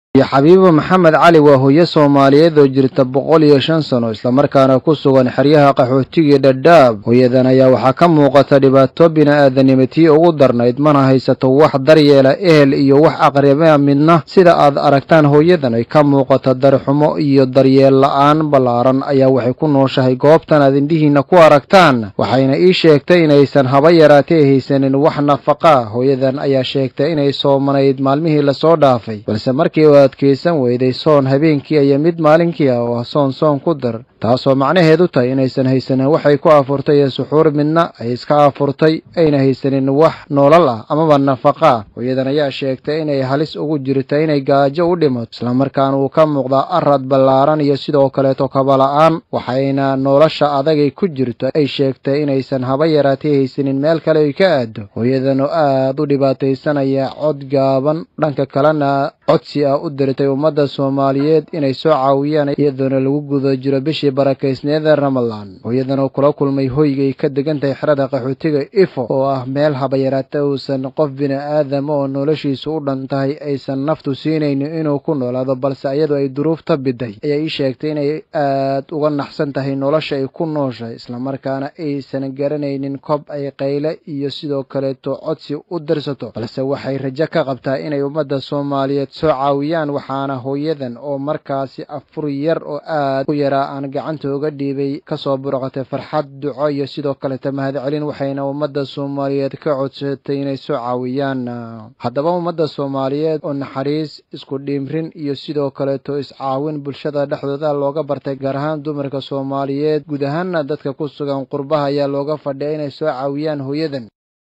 iyo xabiibo maxamed cali waa hooyo soomaaliyeed oo jirta boqol iyo shan sano islamarkaana ku sugan xeryaha qaxootiga dhadhaab hooyadan ayaa waxaa ka muuqata dhibaato bini-aadanimo tii ugu darnayd mana haysato wax daryeela ehel iyo wax aqriba midna sida aad aragtaan hooyadan ay ka muuqata darixumo iyo daryeel la-aan ballaaran ayaa waxay ku nooshahay goobtan aad indhihiina ku aragtaan waxayna ii sheegtay inaysan haba yaraatee haysanin wax nafaqa hooyadan ayaa sheegtay inay soomanayd maalmihii lasoo dhaafay balse markii adkeysan weyday soon habeenkii iyo mid maalinkii ah oo soon soon ku dar taasoo macnaheedu tahay inaysan haysanin waxay ku afurtay iyo suxuur midna ay iska afurtay ayna haysanin wax noolal ah amaba nafaqa ah hooyadan ayaa sheegtay inay halis ugu jirta inay gaajo u dhimato islamarkaana uu ka muuqdaa arad ballaaran iyo sidoo kaleeto kabala-aan waxayna nolosha adagay ku jirto ay sheegtay inaysan haba yaraatay haysanin meel kale ay ka aado hooyadan oo aad u dhibaataysanaya cod gaaban dhanka kalena codsi ah u diritay ummadda soomaaliyeed inay soo caawiyaan iyadoona lagu guda jiro bishii barakaysneeda ramadan hooyadan oo kula kulmay hoygay ka degan tahay xerada qaxootiga ifo oo ah meel habayaraata uusan qof bini-aadam oo noloshiisu u dhan tahay aysan naftu siinaynin inuu ku noolaado balse iyadoo ay duruufta biday ayaa ii sheegtay inay aad uga naxsan tahay nolosha ay ku nooshahay islamarkaana aysan garanaynin kob ay qayle iyo sidoo kaleeto codsi u dirsato balse waxay rajo ka qabtaa inay ummadda soomaaliyeed soo caawiyaan waxaana hooyadan oo markaasi afur yar oo aad u yaraa aan gacanta uga dhiibay kasoo burqatay farxad duco iyo sidoo kaleta mahadcelin waxayna ummadda soomaaliyeed ka codsatay inay soo caawiyaan haddaba ummadda soomaaliyeed oo naxariis isku dhiimrin iyo sidoo kaleeto iscaawin bulshada dhexdooda looga bartay gaar ahaan dumarka soomaaliyeed guud ahaana dadka ku sugan qurbaha ayaa looga fadhiya inay soo caawiyaan hooyadan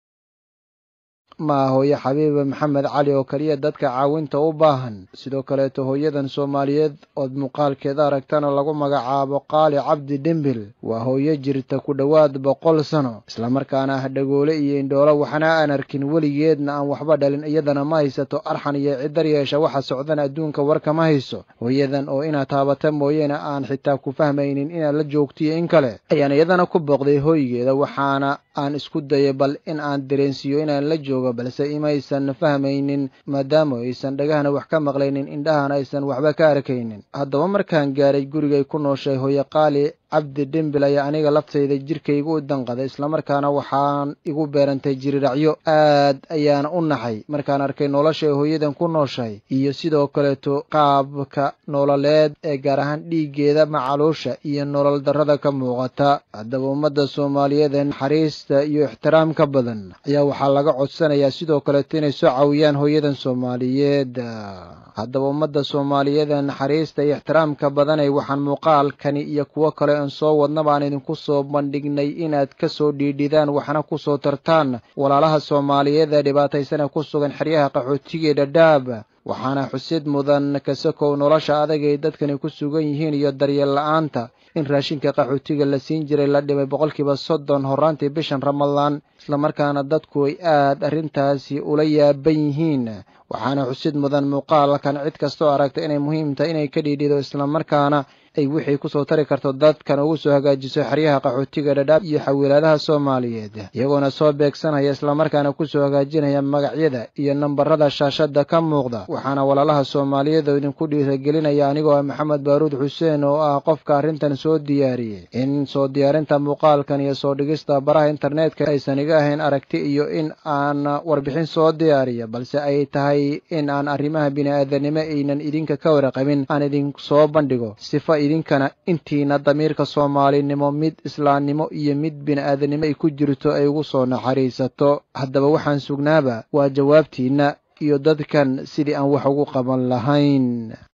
ma hooye xabiiba maxamed cali oo keliya dadka caawinta u baahan sidoo kaleeto hooyadan soomaaliyeed ood muuqaalkeeda aragtana lagu magacaabo qaali cabdi dhimbil waa hooyo jirta ku dhowaad boqol sano islamarkaana ah dhagoole iyo indhoolo waxna aan arkin weligeedna aan waxba dhalin iyadana ma haysato arxan iyo cidar yeesha waxa socdan adduunka warka ma hayso hooyadan oo inaad taabata mooyeena aan xitaa ku fahmaynin inaad la joogtiyo in kale ayaan iyadana ku booqday hoygeeda waxaana aan isku dayay bal in aan dareensiiyo inaan la joogo balse imaysan fahmaynin maadaama aysan dhagahana wax ka maqlaynin indhahana aysan waxba ka arkaynin haddaba markaan gaaray gurigay ku nooshay hooye qaali cabdi dhimbil ayaa aniga laftayda jirkaygu u danqaday islamarkaana waxaan igu beerantay jiriracyo aad ayaana u naxay markaan arkay noloshay hooyadan ku nooshahay iyo sidoo kaleeto qaabka nololeed ee gaar ahaan dhiiggeeda macaluusha iyo nolol darrada ka muuqata haddaba ummadda soomaaliyeed ee naxariista iyo ixtiraamka badan ayaa waxaa laga codsanayaa sidoo kaleeto inay soo caawiyaan hooyadan soomaaliyeed haddaba ummadda soomaaliyeed ee naxariista iyo ixtiraamka badanay waxaan muuqaalkani iyo kuwo kale aan soo wadna baan idinku soo bandhignay inaad ka soo dhiidhidaan waxna ku soo tartaan walaalaha soomaaliyeed ee dhibaataysan ee ku sugan xeryaha qaxootiga dhadhaab waxaana xusid mudan kasakow nolosha adag ay dadkani ku sugan yihiin iyo daryeel la-aanta in raashinka qaxootiga la siin jiray la dhibay boqolkiiba soddon horraantii bishan ramadaan islamarkaana dadku ay aad arrintaasi ula yaaban yihiin waxaana xusid mudan muuqaalkan cid kastoo aragta inay muhiim tahay inay ka dhiidhido islamarkaana ay wixii kusoo tari karto dadkan ugu soo hagaajiso xeryaha qaxootiga dhadhaab iyo xawiilaadaha soomaaliyeed iyagoona soo beegsanaya islamarkaana kusoo hagaajinaya magacyada iyo nambarada shaashada ka muuqda waxaana walaalaha soomaaliyeed oo idinku dhiiragelinaya anigoo ah maxamed baaruud xuseen oo ah qofka arrintan soo diyaariyey in soo diyaarinta muuqaalkan iyo soo dhigista baraha internetka aysan iga ahayn aragti iyo in aan warbixin soo diyaariya balse ay tahay in aan arrimaha bini-aadanimo aynan idinka ka waraqabin aan idin soo bandhigo sifa idinkana intiina damiirka soomaalinimo mid islaamnimo iyo mid bini-aadanimo ay ku jirto ay ugu soo naxariisato haddaba waxaan sugnaaba waa jawaabtiinna iyo dadkan sidii aan wax ugu qaban lahayn